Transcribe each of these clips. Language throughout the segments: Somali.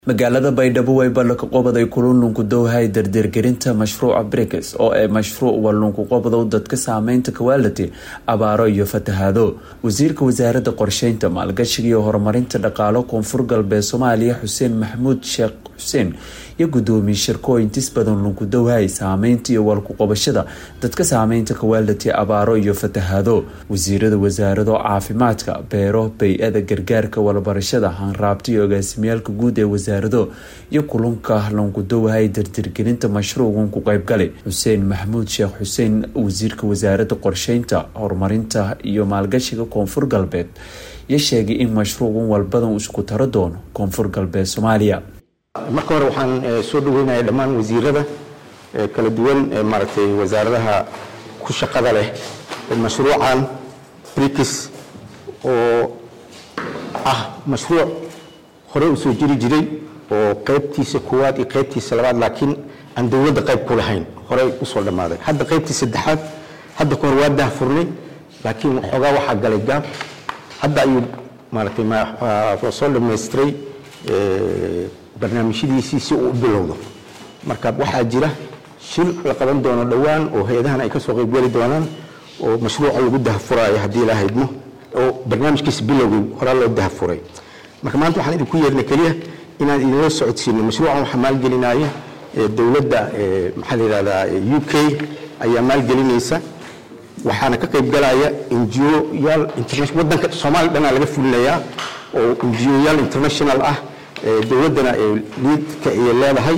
magaalada baydhabo way ballanka qobaday kulunlunku dowhay dardeergelinta mashruuca brikes oo ay mashruuc walunku qobadow dadka saameynta kawaalati abaaro iyo fatahaado wasiirka wasaaradda qorsheynta maalgashiga iyo horumarinta dhaqaalo koonfur galbeed soomaaliya xuseen maxamuud sheekh xuseen iyo gudoomiye shirkooyintis badan lunku dowhay saameynta iyo walku qabashada dadka saameynta kawaalati abaaro iyo fatahaado wasiirada wasaarado caafimaadka beero bay-ada gargaarka walbarashada hanraabta iyo agaasimiyaalka guud ee wasaarado iyo kulunka lunku dowhay dardirgelinta mashruucan ku qeybgalay xuseen maxamuud sheekh xuseen wasiirka wasaaradda qorsheynta horumarinta iyo maalgashiga koonfur galbeed iyo sheegay in mashruucan walbadan isku taro doono koonfur galbeed soomaaliya marka hore waxaan soo dhaweynaya dhammaan wasiirada kala duwan maaragtay wasaaradaha ku shaqada leh mashruucan brikis oo ah mashruuc hore u soo jiri jiray oo qaybtiisa koowaad iyo qaybtiisa labaad laakiin aan dowladda qayb ku lahayn horey usoo dhammaaday hadda qaybtii saddexaad hadda ka hor waa daahfurnay laakiin xoogaa waxaa galay gaab hadda ayuu maaragtay soo dhamaystiray barnaamijyadiisii si uu u bilowdo marka waxaa jira shir la qaban doono dhowaan oo hay-adahan ay ka soo qaybgeli doonaan oo mashruuca lagu dahfuraayo haddii la haydmo oo barnaamijkiisa bilowgii horaa loo dahfuray marka maanta waxaan idinku yeernay keliya inaan idinla socodsiino mashruucan waxaa maalgelinaya dowladda maxaa la yidhahdaa u k ayaa maalgelinaysa waxaana ka qaybgalaya ngo-yaal wadanka soomaaliya dhanaa laga fulinayaa oo ngo-yaal international ah dowladdana liidka ay leedahay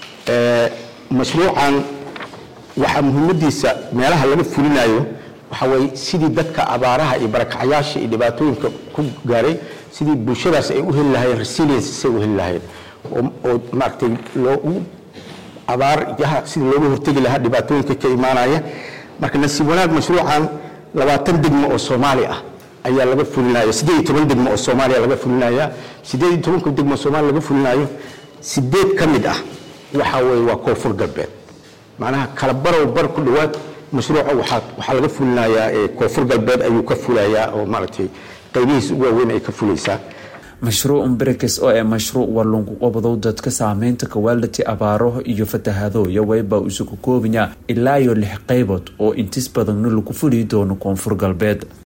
mashruucan waxaa muhiimadiisa meelaha laga fulinayo waxaa weye sidii dadka abaaraha iyo barakacayaasha iyo dhibaatooyinka ku gaaray sidii bulshadaas ay u heli lahayeen resilience say u heli lahayeen oo maaragtay loogu abaaryaha sidii looga hortegi lahaa dhibaatooyinka ka imaanaya marka nasiib wanaag mashruucan labaatan degmo oo soomaali ah ayaa laga fulinaya siddeed iyo toban degmo oo soomaaliya laga fulinaya siddeed iyo tobanka degmo oo soomaaliya laga fulinayo sideed ka mid ah waxaa weeye waa koonfur galbeed macnaha kala barow bar ku dhowaad mashruuca waxaa waxaa laga fulinayaa koonfur galbeed ayuu ka fulayaa oo maaragtay qaybihiisa ugu waaweyn ay ka fulaysaa mashruucan brikes oo ee mashruuc walunku qobadow dadka saameynta kawaalati abaaro iyo fatahaado iyo wayba isugu koobaya ilaa iyo lix qaybood oo intis badanna lagu fuli doono koonfur galbeed